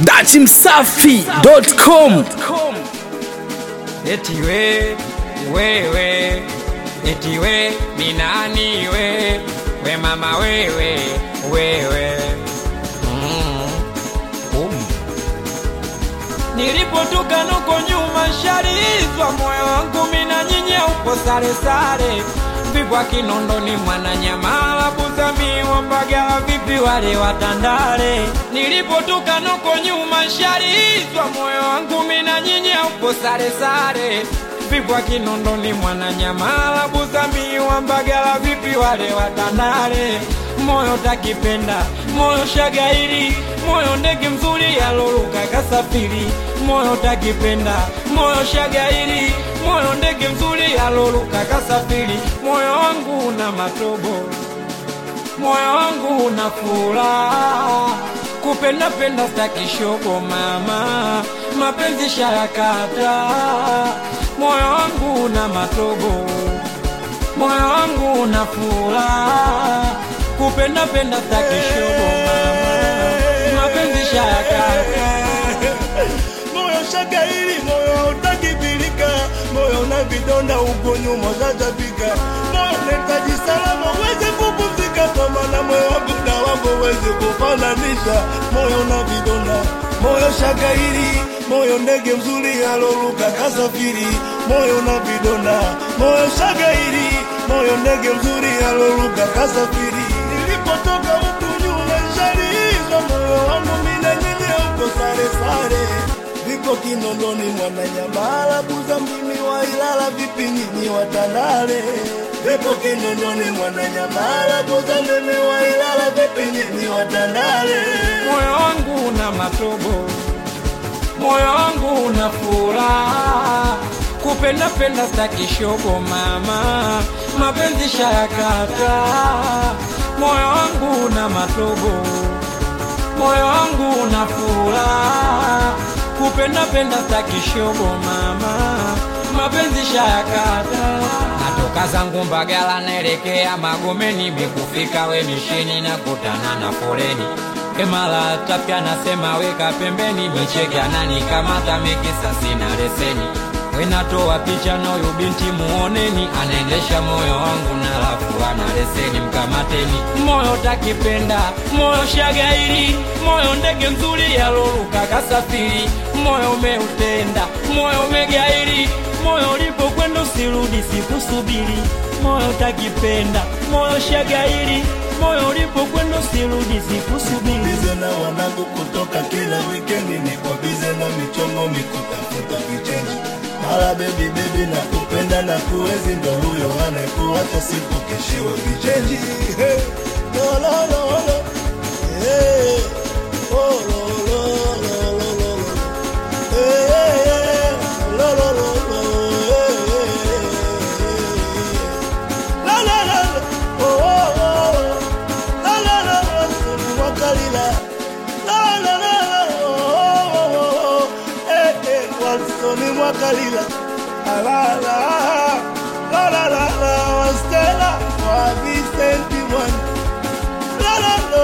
datimsafi.com Eti we, wewe, eti we, ni nani we, we mama wewe, wewe. Mm. Um. Nilipotoka nuko nyuma sharizwa moyo wangu mina nyinyi upo sare sare vipwa Kinondoni Mwananyamala Buzamiwa Mbagala vipi wale watandale nilipotoka nuko nyuma sharizwa moyo wangu mina nyinyi upo sare sare vipwa Kinondoni Mwananyamala Buzamiwa Mbagala vipi wale watandale moyo takipenda moyo shagairi moyo ndege mzuri yaloluka kasafiri moyo takipenda moyo shagairi moyo ndege mzuri yaloluka kasafiri moyo wangu una matobo moyo wangu una furaha kupenda penda stakishoko mama mapenzi sharakata moyo wangu una matobo moyo wangu una furaha kupenda penda stakishoko mama mapenzi sharakata moyo shagairi moyo utakibilika moyo na vidonda huko nyuma utatapika moyo nahitaji salama uweze kupumzika kwa maana moyo wangu na wako uweze kufananisha moyo na vidonda moyo shagairi moyo ndege mzuri aloruka kasafiri moyo na vidonda moyo shagairi moyo ndege mzuri aloruka kasafiri nilipotoka huku nyuma shaliizwa moyo wangu mina nyinyi huko sare sare viko Kinondoni Mwananyamala Buza mimi wa Ilala vipi nyinyi watandale viko Kinondoni Mwananyamala Buza mimi wa Ilala vipi nyinyi watandale moyo wangu una matobo, moyo wangu una furaha, kupenda penda staki shogo mama, mapenzi shayakata, moyo wangu una matobo, moyo wangu una furaha, kupenda penda staki shogo mama, mapenzi shayakata. Natoka zangu Mbagala naelekea Magomeni, mikufika we mishini na kutana na foleni Emala tapya nasema weka pembeni, micheke ananikamata mikisa sina leseni. Wenatoa picha na huyu binti muoneni, anaendesha moyo wangu na lafu ana leseni, mkamateni. Moyo takipenda, moyo shagairi, moyo ndege mzuri yaloruka kasafiri, moyo umeutenda, moyo umegairi, moyo ulipokwenda usirudi, sikusubiri. Moyo takipenda, moyo shagairi, moyo ulipokwenda usirudi, sikusubiri. bize na wanangu kutoka kila wikendi niko bize na michongo mikutafuta vichenji mara bebi bebi na kupenda na kuwezi ndo huyo anayekuacha siku keshiwe vichenji Hey, lo, lo, lo, lo. Hey, oh, lo, lo, lo, lo, lo, lo. Hey, hey, hey, lo, lo, lo, lo. Hey, hey, hey. La, la, la, la. Oh, oh, oh, oh. La, la, la, la. Wakalila. La, la, la, la. Oh, oh, oh, oh. Eh, eh, Walsoni Wakalila. La, la, la. La, la, la, la. Wastela. Wa Vicenti Mwani. La, la, la.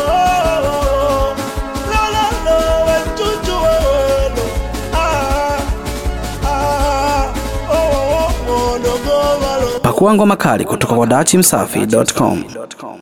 La, la, la. Wechuchu wewelo. Ah, ah. Oh, oh, oh. Dogo walo. pakua ngoma kali kutoka kwa datimsafi.com